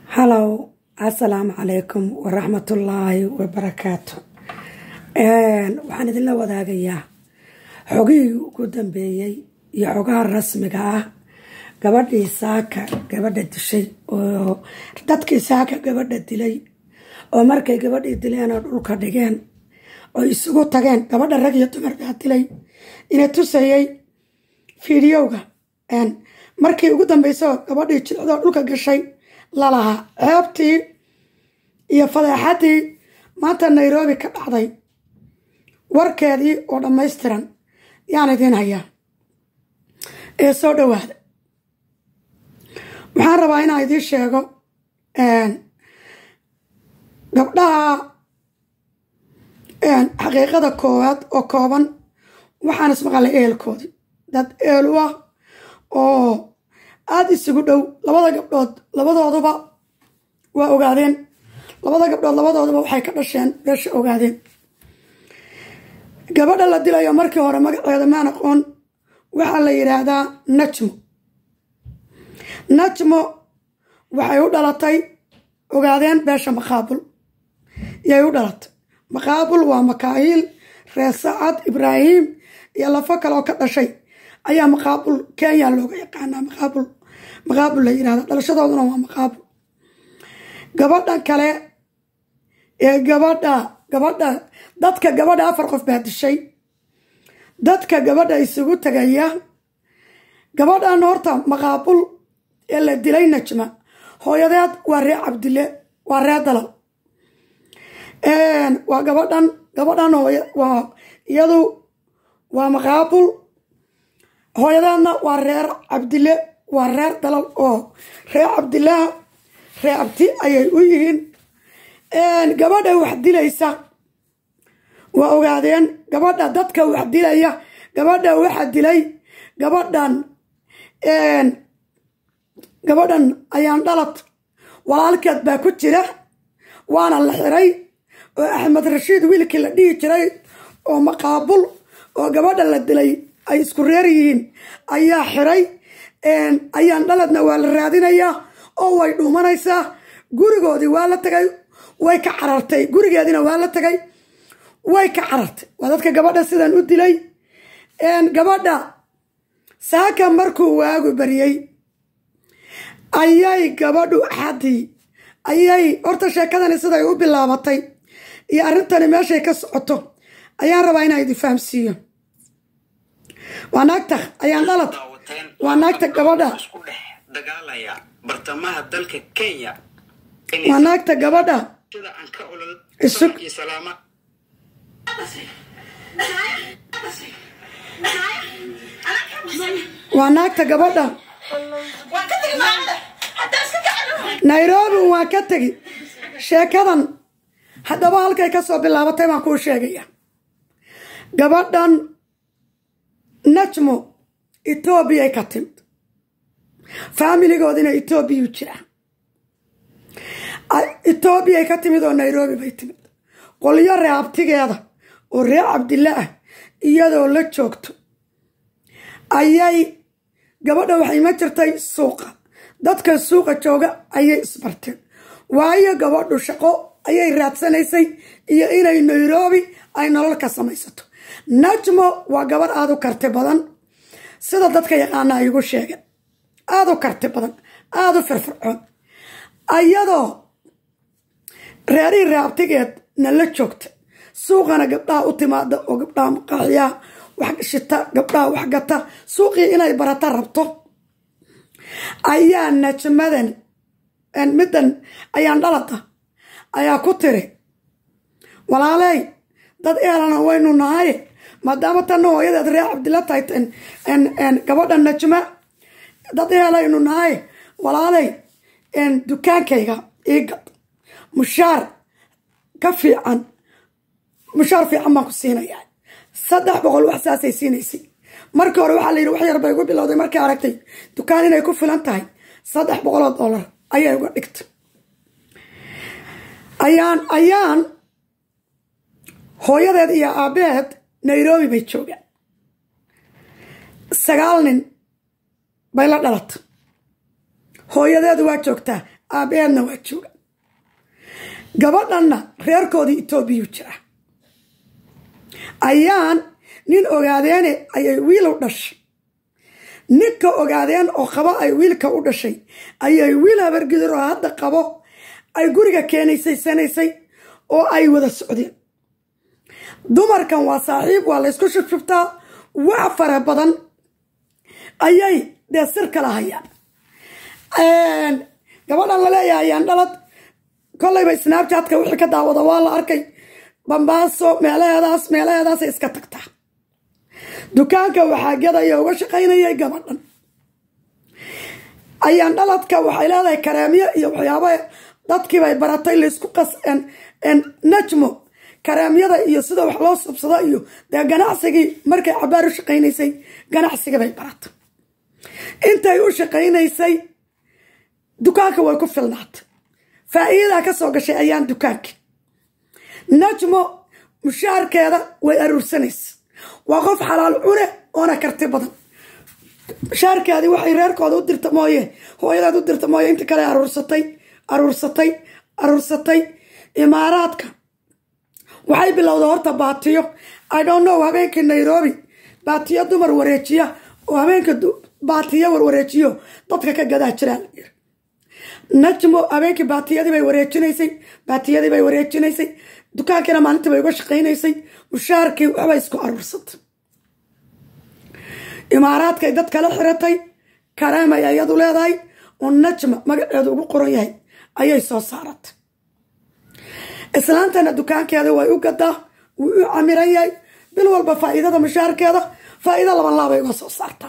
halow assalaamu calaykum waraxmatullaahi wabarakaatu waxaan idinla wadaagayaa xogihii ugu dambeeyey iyo xogaha rasmiga ah gabadhii saaka gabadha dishay oo dadkii saaka gabadha dilay oo markay gabadhii dileen oo dhulka dhigeen oo isugu tageen gabadha rag iyo dumar baa dilay ina tusayay fiidiyowga markii ugu dambeysao gabadhii jilcdoo dhulka gashay lalahaa ceebtii iyo fadeexadii maanta nairobi ka dhacday warkeedii oo dhammaystiran yaan idiin hayaa ee soo dhowaada waxaan rabaa inaan idiin sheego gabdhaha xaqiiqada koowaad oo kooban waxaan ismaqalay eelkoodii dad eelu ah oo aada isugu dhow labada gabdhood labadooduba waa ogaadeen labada gabdhood labadooduba waxay ka dhasheen beesha ogaadeen gabadha la dilayo markii hore magaceeda maan aqoon waxaa la yidhaahdaa najmo najmo waxay u dhalatay ogaadeen beesha maqaabul yay u dhalatay maqaabul waa makaahiil reer sacad ibraahim iyo lafo kaleoo ka dhashay ayaa maqaabul kenya looga yaqaanaa maqaabul maqaabul la yirahda dhalashadooduna waa maqaabul gabadhan kale ee gabadha gabadha dadka gabadha afar qof baa dishay dadka gabadha isugu tagaya gabadhan horta maqaabul ee la dilay najma hooyadeed waa ree cabdile waa ree dalal waa gabadhan gabadhan hooy waa iyadu waa maqaabul hooyadeedna waa reer cabdile waa reer dalal oo reer cabdilaha reer cabdi ayay u yihiin gabadha wax dilaysa waa ogaadeen gabadha dadka wax dilaya gabadha waxa dilay gabadhan gabadhan ayaan dhalad walaalkeed baa ku jira waana la xiray oo axmed rashiid wiilkii la dhihi jiray oo maqaabul oo gabadha la dilay ay isku reer yihiin ayaa xiray ayaan dhaladna waa la raadinayaa oo way dhuumanaysaa gurigoodii waa la tagay way ka carartay gurigeediina waa la tagay way ka carartay waa dadka gabadha sidan u dilay gabadha saaka markuu waagu bariyey ayay gabadhu axadii ayay horta sheekadani siday u bilaabatay iyo arrintani meeshay ka socoto ayaan rabaa inaan idin fahamsiiyo waa naagta ayaan dhalad waa naagta gabadha bartamaha dalka kenya waa naagta gabadha isug waa naagta gabadha nairobi waan ka tegi sheekadan haddaba halkay ka soo bilaabatay baan kuu sheegaya gabadhan najmo etoobiyay ka timid faamiligoodina etoobiyuu jira etoobiyay ka timid oo nairobi bay timid qolyo reeabtigeeda oo reer cabdille ah iyadoo la joogto ayay gabadha waxay ma jirtay suuqa dadka suuqa jooga ayay isbarteen waayo gabadhu shaqo ayay raadsanaysay iyo inay nairobi ay nolol ka samaysato najmo waa gabadh aada u karti badan sida dadka yaqaana ay igu sheegeen aada u karti badan aada u firfircoon ayadoo reerihii raabtigeed na la joogta suuqana gabdhaha u timaada oo gabdhaha maqaaxiyaha wax shita gabdhaha wax gata suuqii inay barata rabto ayaa najmadan middan ayaan dhalada ayaa ku tiri walaaley dad eelana waynu nahay maadaama tanna hooyadeed reer cabdilla tahay gabadha najma dad eelaynu nahay walaaley dukaankayga iigad mushaar ka fiican mushaar fiican baan ku siinayaa saddex boqol wax saasay siinaysay markii hore waxaa la yidhi wax yar bay ugu bilowday markay aragtay dukaan inay ku filan tahay saddex boqoloo dollar ayay uga dhigtay ayaan ayaan hooyadeed iyo aabbeed nairobi bay joogaan sagaal nin bay la dhalatay hooyadeedu waa joogtaa aabeedna waa jooga gabadhanna reerkoodii etoobiyuu jira ayaan nin ogaadeene ayay wiil u dhashay ninka ogaadeen oo qabo ay wiilka u dhashay ayay wiil habargidir oo hadda qabo ay guriga keenaysay sanaysay oo ay wada socdeen dumarkan waa saaxiib waa laysku shubshubtaa wax fara badan ayay dee sir kala hayaan gabadhan la leeyahay ayaan dhalad kollayba snaabjaadka wixii ka daawada waa la arkay bambaaso meelaheedaas meelaheedaasay iska tagtaa dukaanka waxaa gadaya uga shaqaynayay gabadhan ayaan dhaladka waxay leedahay kareemyo iyo waxyaaba dadkiibay baratay laysku qas najmo kareemyada iyo sida wax loo subsado iyo dee ganacsigii markay cabaar u shaqaynaysay ganacsigii bay baratay intay u shaqaynaysay dukaanka way ku filnaatay faa'iidaa ka soo gashay ayaan dukaanka najmo mushaarkeeda way aruursanaysa waa qof xalaal cune oona karti badan mushaarkeedii waxay reerkooda u dirta mooye hooyadeed u dirta mooye inta kale aruursatay aruursatay aruursatay imaaraadka waxay bilowda horta baatiyo i don't know habeenkii nairobi baatiyo dumar wareejiya oo habeenka baatiyo warwareejiyo dadka ka gadaa jiraa najmo habeenkii baatiyadii bay wareejinaysay baatiyadii bay wareejinaysay dukaankiina maalintii bay uga shaqaynaysay mushaarkii waxbay isku aruursatay imaaraadkay dad kala xiratay kareemay ayadu leedahay oo najma magaceedu ugu qoran yahay ayay soo saaratay islaantana dukaankeeda way u gadaa wuu u camiran yahay bil walba faa'iidada mushaarkeeda faa'iido laban laabay uga soo saartaa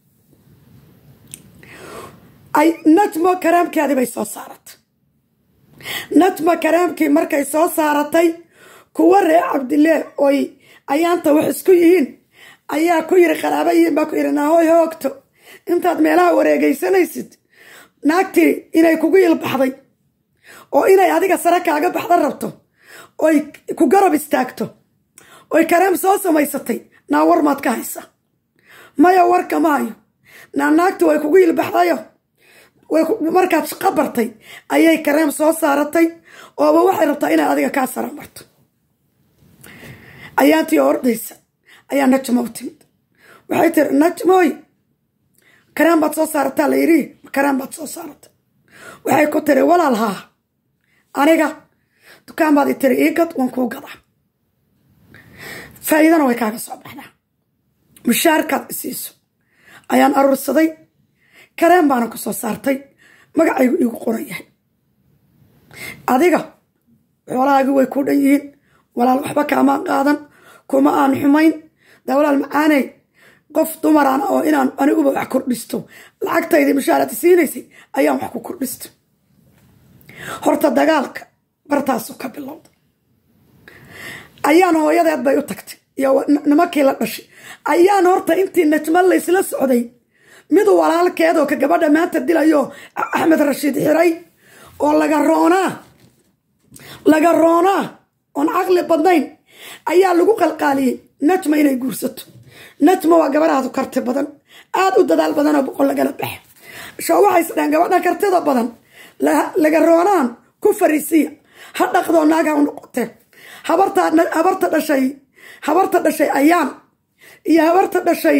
ay najmo kareemkeedii bay soo saaratay najmo kareemkii markay soo saaratay kuwa reer cabdilee oy ayaanta wax isku yihiin ayaa ku yiri qaraaba yihiin baa ku yiri naahoy hoogto intaad meelaha wareegaysanaysid naagtii inay kugu ilbaxday oo inay adiga sare kaaga baxda rabto oy ku garab istaagto oy kareem soo samaysatay naa war maad ka haysa maya warka ma hayo naa naagti way kugu ilbaxdayo markaad shaqo bartay ayay kareem soo saaratay ooba waxay rabtaa inay adiga kaa sara marto ayaantii ordaysa ayaa najmo u timid waxay tiri najmoy kareem baad soo saarataa la yidhi kareem baad soo saaratay waxay ku tiri walaal haa aniga dukaan baad i tiri ii gad waan kuu gadaa faa'iidana way kaaga soo baxdaa mushaarkaad isiiso ayaan aruursaday kareem baana ku soo saartay magacaygu iigu qoran yahay adiga xoolahaagii way kuu dhan yihiin walaal waxba kaamaan qaadan kuma aan xumayn daa walaal macaaney qof dumaraan oo inaan aniguba wax kordhisto lacagtaydii mushaarada siinaysay ayaan wax ku kordhista horta dagaalka bartaasu ka bilowda ayaan hooyadeed bay u tagtay iyo nimankii la dhashay ayaan horta intii najma laysla socday mid walaalkeed oo ka gabadha maanta dilayo axmed rashiid xiray oo laga roonaa laga roonaa oon caqli badnayn ayaa lagu qalqaaliyey najma inay guursato najma waa gabadhaadu karti badan aada u dadaal badanoo boqol lagala baxa shoo waxay isdhahen gabadha kartida badan laga roonaan ku fariisiya ha dhaqdoo naagha u noqotee habarta dhashay habarta dhashay ayaan iyo habarta dhashay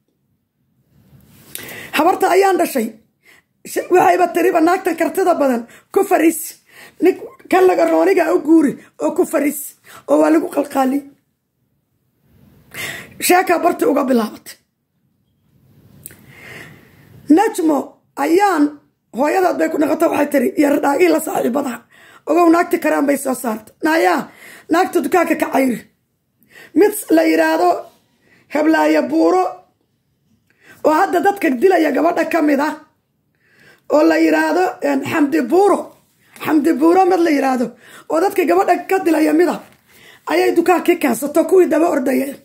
habarta ayaan dhashay waxayba tiriba naagtan kartida badan ku fariisi nin kan laga rooniga u guuri oo ku fariisi oo waa lagu qalqaali sheekaa barti uga bilaabatay najmo ayaan hooyadood bay ku noqota waxay tiri iyo radhaagii la saaxiibadaha ogow naagti karaan bay soo saartay naayaa naagta dukaanka ka cayri mid la yidhaahdo heblaayo buuro oo hadda dadka dilaya gabadha ka mid ah oo la yidhaahdo xamdi buuro xamdi buuro mid la yidhaahdo oo dadka gabadha ka dilaya mida ayay dukaankii keensato kuwii daba ordayeen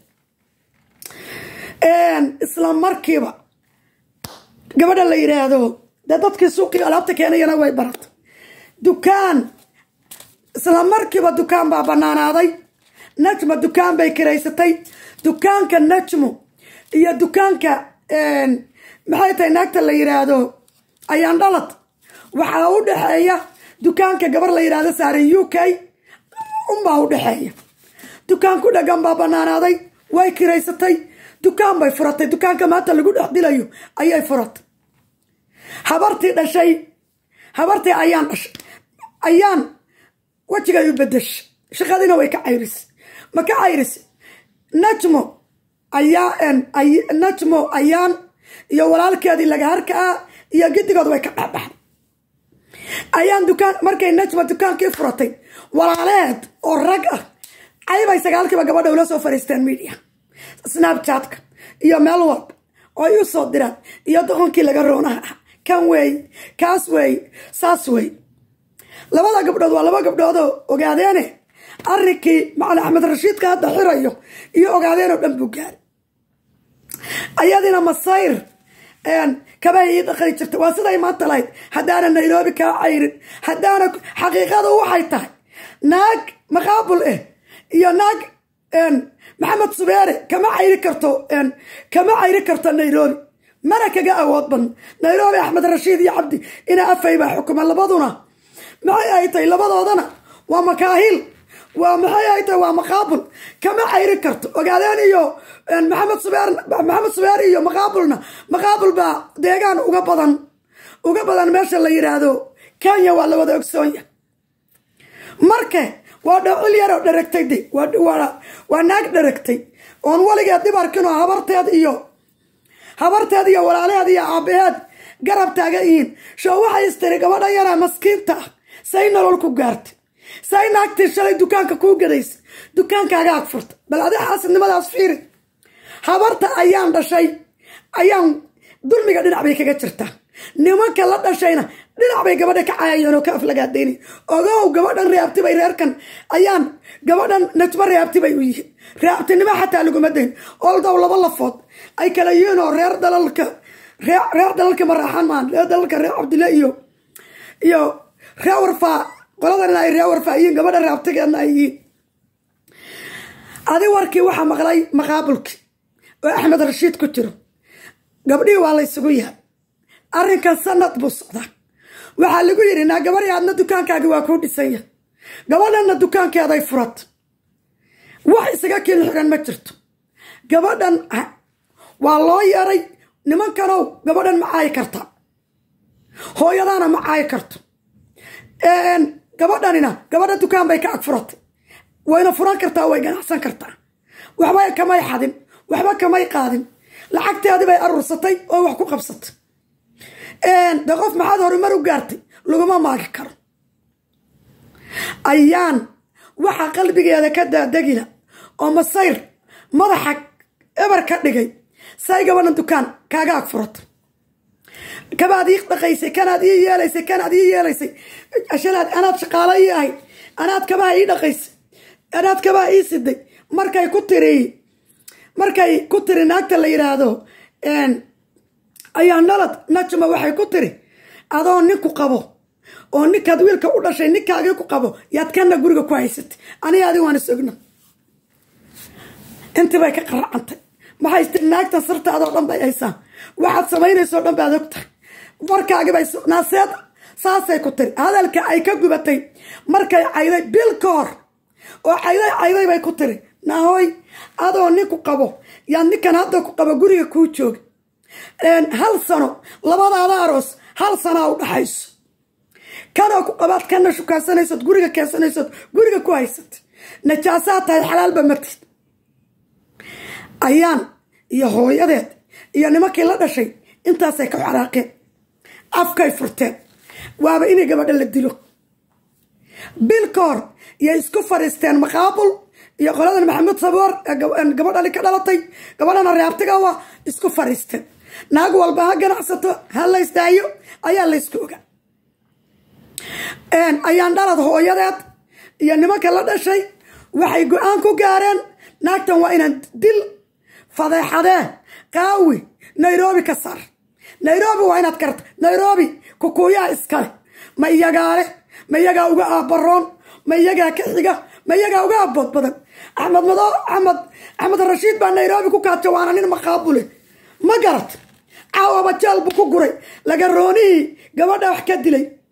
isla markiiba gabadha la yidhaahdo dee dadkii suuqii alaabta keenayana way baratay dukaan isla markiiba dukaan baa banaanaaday najmo dukaan bay kiraysatay dukaanka najmo iyo dukaanka maxay tahay naagta la yidhaahdo ayaan dhalad waxaa u dhexeeya dukaanka gabar la yidhahdo saaran u k unbaa u dhexeeya dukaan ku dhagan baa banaanaaday way kiraysatay dukaan bay furatay dukaanka maanta lagu dhex dilayo ayay furatay habartii dhashay habartii ayaan dhashay ayaan wejigay u bedeshay shaqadiina way ka cayrisay ma ka cayrisay najmo ayaa najmo ayaan iyo walaalkeedii lagaharka ah iyo gidigood way ka dhexbaxday ayaan dukaan markay najma dukaankii furatay walaaleed oo rag ah caybay sagaalkiiba gabadha ula soo fariisteen media snapchatka iyo meel walba oo ay u soo diraan iyo doqonkii laga roonaha ah kan weey kaas weey saas weey labada gabdhood waa laba gabdhoodoo ogaadeene arrinkii macali axmed rashiidka hadda xirayo iyo ogaadeen oo dhan buu gaari ayadina masayr kabahay ii dhaqani jirta waa siday maanta lahayd haddaana nairobi kaa cayrin haddaana xaqiiqadu waxay tahay naag maqaabul ah iyo naag maxamed subeere kama cayri karto kama cayri karto nairobi mana kaga awood badno nairobi axmed rashiid iyo cabdi ina afay baa xukuma labaduna maxay ay tahay labadoodana waa makaahil waa maxay ay tahay waa maqaabul kama cayri karto ogaadeen iyo maxamed subeer maxamed subeer iyo maqaabulna maqaabul baa deegaan uga badan uga badan meesha la yidhaahdo kenya waa la wada ogsoonya marka waa dhacil yaroo dharagtay de waa naag dharagtay oon weligeed dhib arkinoo habarteed iyo habarteed iyo walaalaheed iyo aabaheed garab taagan yihiin shoo waxay istiri gabadha yaraa maskiinta ah say nolol ku gaartay say naagtii shalay dukaanka kuu gadaysa dukaankaaga ag furta bal adi xaasidnimadaas fiiri habarta ayaan dhashay ayaan dulmiga dhinac bay kaga jirtaa nimanka la dhashayna dhinac bay gabadha ka caayayeen oo ka aflagaadayna ogow gabadhan reabtibay reerkan ayaan gabadhan najmo reabti bay u yihiin reabtinimo xataa laguma dayn oldow laba lafood ay kala yihiin oo reer dalalka reer dalalka maraaxan maan reer dalalka reer cabdille iyo iyo reer warfaa qoladana ay reer warfaa yihiin gabadha reabtigeena ay yihiin adi warkii waxaa maqlay maqaabulkii oo axmed rashiid ku jiro gabdhihii waa la ysugu yahay arrinkan sanad buu socdaa waxaa lagu yidhi naa gabadhii aadna dukaankaagi waa kuu dhisan yahay gabadhanna dukaankeeday furat wax isaga kiil xiran ma jirto gabadhan waa loo yeeray nimankanow gabadhan ma caayi karta hooyadaana ma caayi karto gabadhanina gabadha dukaan bay ka ag furatay wayna furan kartaa way ganacsan kartaa waxba kamay xadin waxba kamay qaadin lacagteedii bay aruursatay oo wax ku qabsatay de qof maxaad horumar u gaartay laguma maagi karo ayaan waxaa qalbigeeda ka daadegila oo masayr madaxa eber ka dhigay say gabadhan dukaan kaaga ag furata kabaad ii dhaqaysay kanaad ii yeelaysay kanaad ii yeelaysay ashalaad anaad shaqaalo ii ahayd anaad kabaha ii dhaqaysay anaad kabaha ii siday markay ku tiri markay ku tiri naagta la yidhaahdo ayaa nalad najma waxay ku tiri adoo ninku qabo oo ninkaad wiilka u dhashay ninkaagii ku qabo yaad kana guriga ku haysatay aniga adi waan is ogna intii bay ka qaracantay maxay tiri naagtan sirtaadoo dhan bay haysaa waxaad samaynaysoo dhan baad og tahay warkaagibay naaseed saasay ku tiri hadalka ay ka gubatay markay cayday bil ka hor oo cayday cayday bay ku tiri nahoy adoo ninku qabo yaad ninkan hadda ku qabo guriga kuu jooga hal sano labadaada aroos hal sanaa u dhaxayso kanoo ku qabaad kana shukaasanaysood guriga keensanaysood guriga ku haysat najaasaad tahay xalaalba matid ayaan iyo hooyadeed iyo nimankii la dhashay intaasay ka xaraaqeen afkay furteen waaba inay gabadha la dilo bil ka hor yay isku fadhiisteen maqaabul iyo qoladan maxamuud saboor gabadhani ka dhalatay gabadhana reabtigawa isku fadhiisteen naag walba ha ganacsato ha laysdaayo ayaa laysku oga ayaan dhalad hooyadeed iyo nimanka la dhashay waxay go-aan ku gaareen naagtan waa inaan dil fadeexadee qaawi nairobi ka saar nairobi waa inaad karta nairobi kukuuyaha iskale ma iyagaale ma iyagaa uga aabaroon ma iyagaa ka xiga ma iyagaa uga abood badan axmed mado axmed axmed rashiid baa nairobi ku kaajo waana nin maqaabule ma garat caawaba jeel buu ku guray laga roonihii gabadha wax ka dilay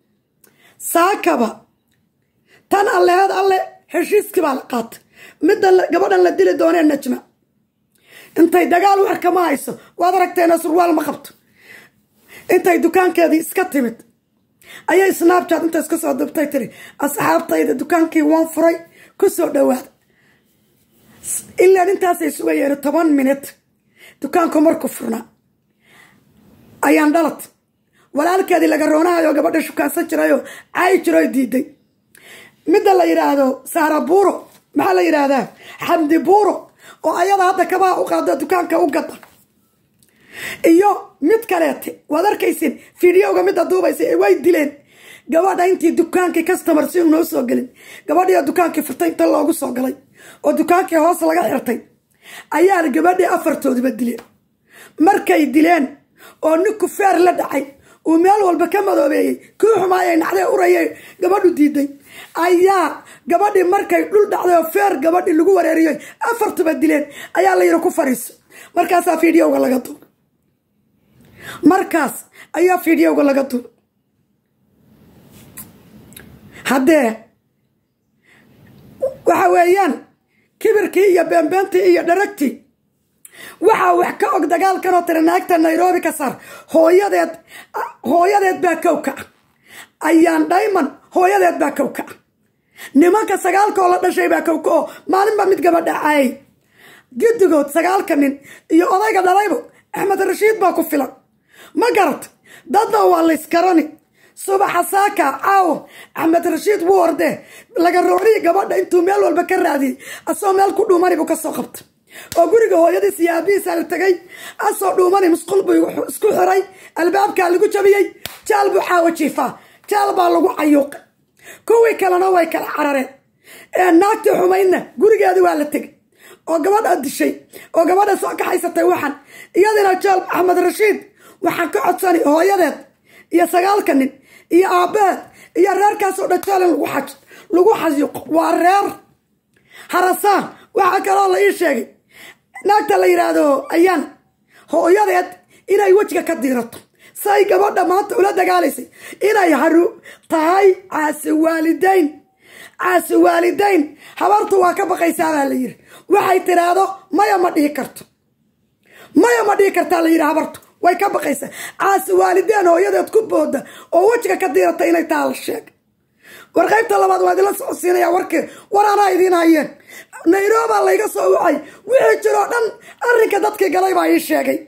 saakaba tan alleheed alle heshiiskii baa la qaatay midda gabadhan la dili doonee najma intay dagaal warka ma hayso waad aragteena surwaal ma qabto intay dukaankeedii iska timid ayay snaabchat inta iska soo dubtay tiri asxaabtayda dukaankii waan furay ku soo dhowaada ilaan intaasay sugayeen toban minit dukaanku marku furnaa ayaan dhalad walaalkeedii laga roonahayo gabadha shukaansan jirayoo caayi jiroo diiday midda la yidhaahdo saara buuro maxaa la yidhaahdaa xamdi buuro oo ayada hadda kabaha u qaado dukaanka u gada iyo mid kaleete waad arkaysin fideoga midda duubaysa ee way dileen gabadha intii dukaankii customer si noo soo gelin gabadhiio dukaankii furtay inta loogu soo galay oo dukaankii hoos laga xirtay ayaa gabadhii afartoodiba dileen markay dileen oo ninku feer la dhacay uu meel walba ka madoobeeyey kii xumaayay nacdee urayay gabadhu diiday ayaa gabadhii markay dhul dhacday oo feer gabadhii lagu wareeriyey afartuba dileen ayaa la yidhi ku fariiso markaasaa fideoga laga duub markaas ayaa fideoga laga duub haddee waxa weeyaan kibirkii iyo beenbeentii iyo dharagtii waxaa wax ka og dagaalkanoo tiri naagta nairobi ka saar hooyadeed hooyadeed baa kow ka ah ayaan dhayman hooyadeed baa kow ka ah nimanka sagaalkaoo la dhashay baa kow ka oo maalinba mid gabadha caayay guddigood sagaalka nin iyo odayga dhalaybo axmed rashiid baa ku filan ma garat dadna waa layskarani subaxa saaka caawo axmed rashiid wuu ordee laga rooriyi gabadha intuu meel walba ka raadiyey asoo meel ku dhuumani buu kasoo qabta oo guriga hooyadiis iyo aabihiisa la tegay asoo dhuumani musqul buu isku xiray albaabkaa lagu jabiyey jaal buu xaawo jiifaa jaal baa lagu cayuuqay kuwii kalena way kala carareen ee naagtii xumaydna gurigeedi waa la tegay oo gabadha dishay oo gabadha soo kaxaysatay waxan iyadina jaal axmed rashiid waxaan ka codsani hooyadeed iyo sagaalka nin iyo aabbeed iyo reerkaasoo dhan jaal in lagu xayuuqo waa reer harasaan waxaa kaloo la ii sheegay naagta la yidhaahdo ayaan hooyadeed inay wejiga ka diirato say gabadha maanta ula dagaalaysay inay haru tahay caasi waalidayn caasi waalidayn habartu waa ka baqaysaa baa la yiri waxay tiraahdo maya ma dhihi karto maya ma dhihi kartaa la yidhi habartu way ka baqaysaa caasi waalidayn hooyadeed ku booda oo wejiga ka diirata inay taa la sheegay war qaybta labaad waa idinla socodsiinaya warkii war anaa idiin hayeen nairobia layga soo wacay wixii jiroo dhan arrinka dadkii galay baa ii sheegay